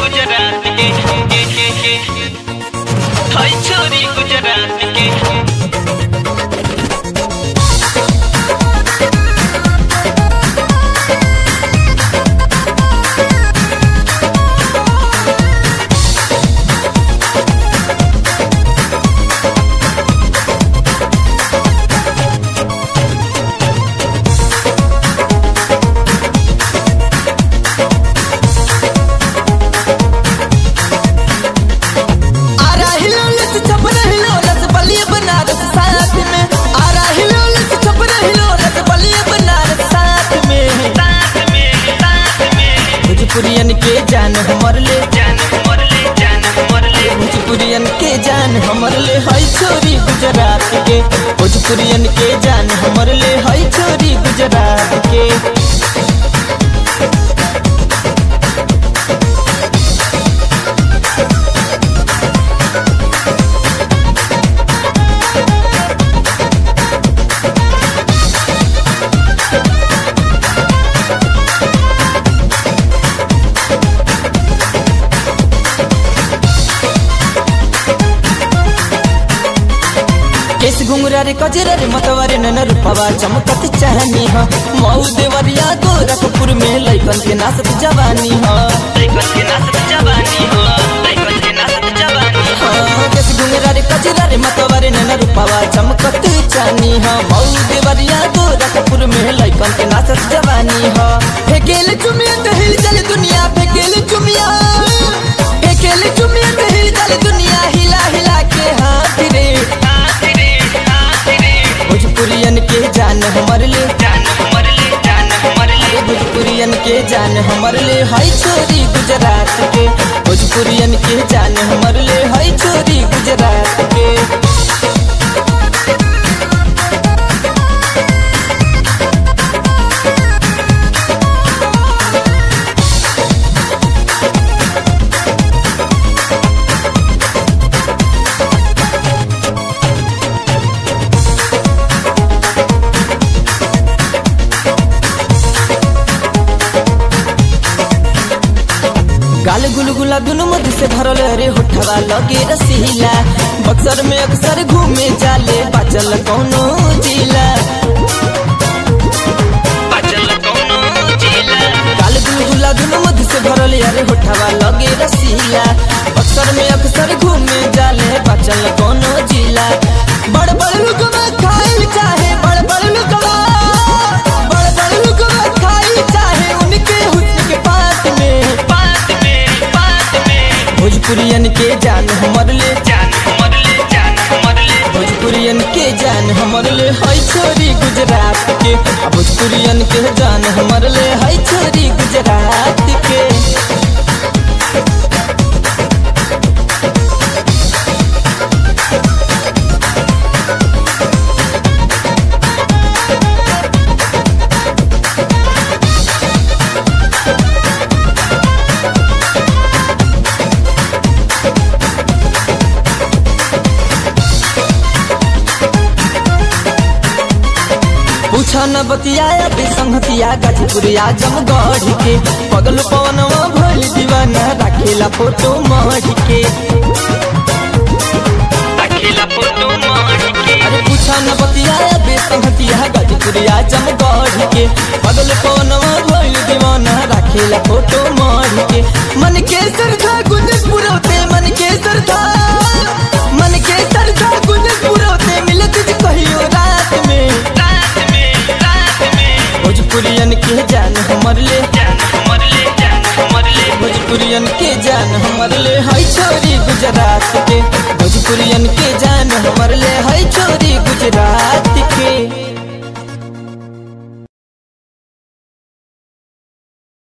गुजरात के के के के हाय छोरी गुजरात के आरा हिलोलत छपर हिलोलत बलिए बनारस साथ में आरा हिलोलत छपर हिलोलत बलिए बनारस साथ में साथ में साथ में भोजपुरियन के जान हमर ले जान हमर ले जान हमर ले भोजपुरियन के जान हमर ले हई छोरी गुजरात के भोजपुरियन के जान हमर ले हई छोरी गुजरात के केस घुंगरा रे कजरा रे मतवारे नन रूपवा चमकत चाहनी ह मऊ देवरिया गोरखपुर में लइकन के नाचत जवानी ह लइकन के नाचत जवानी हो लइकन के नाचत जवानी हो हाँ, केस घुंगरा रे कजरा रे मतवारे नन रूपवा चमकत चाहनी ह मऊ देवरिया गोरखपुर में लइकन के नाचत जवानी ह फेकेल चुमिया तो हिल चल दुनिया फेकेल चुमिया फेकेल चुमिया तो हिल चल दुनिया हिला हिला के हाथ रे हाथ रे हाथ रे भोजपुरियन के जान हमर ले जान हमर ले जान हमर ले भोजपुरियन के जान हमर ले हई छोरी गुजरात के भोजपुरियन के जान हमर ले हई छोरी गुजरात के गाल गुलगुला दुनु मध से भरल रे होठवा लगे रसीला बक्सर में अक्सर घूमे जाले बाचल कौनो जिला बचल कोनो जिला गाल गुलगुला दुनु मध से भरल रे होठवा लगे रसीला बक्सर में अक्सर घूमे जाले बाचल कौनो जिला बड़ बड़ लुकवा खाइल चाहे बड़ बड़ लुकवा बड़ बड़ लुकवा खाइल चाहे उनके हुस्न के पास में बात में बात में भोजपुरियन के जान हमर ले जान हमर ले जान हमर ले भोजपुरियन के जान हमर ले हई छोरी गुजरात के आ भोजपुरियन के जान हमर ले हई छोरी गुजरात के पूछा न बतियाया बेसंगतिया गाजीपुरिया जमगढ़ के पगल पवनवा भइल दीवाना राखेला फोटो मढ़ के अकेला फोटो मार के अरे पूछा न बतियाया बेसंगतिया गाजीपुरिया जमगढ़ के पगल पवनवा भइल दीवाना राखेला फोटो मढ़ के मन के सरधा गुंजस पुरौते मन के सरधा मन के सरधा गुंजस पुरौते मिलत जी कहियो रात में रात में रात में भोजपुरियन के जान हमर ले जान हमर ले जान हमर ले भोजपुरियन के जान हमर ले हई छोरी गुजरात के भोजपुरियन के जान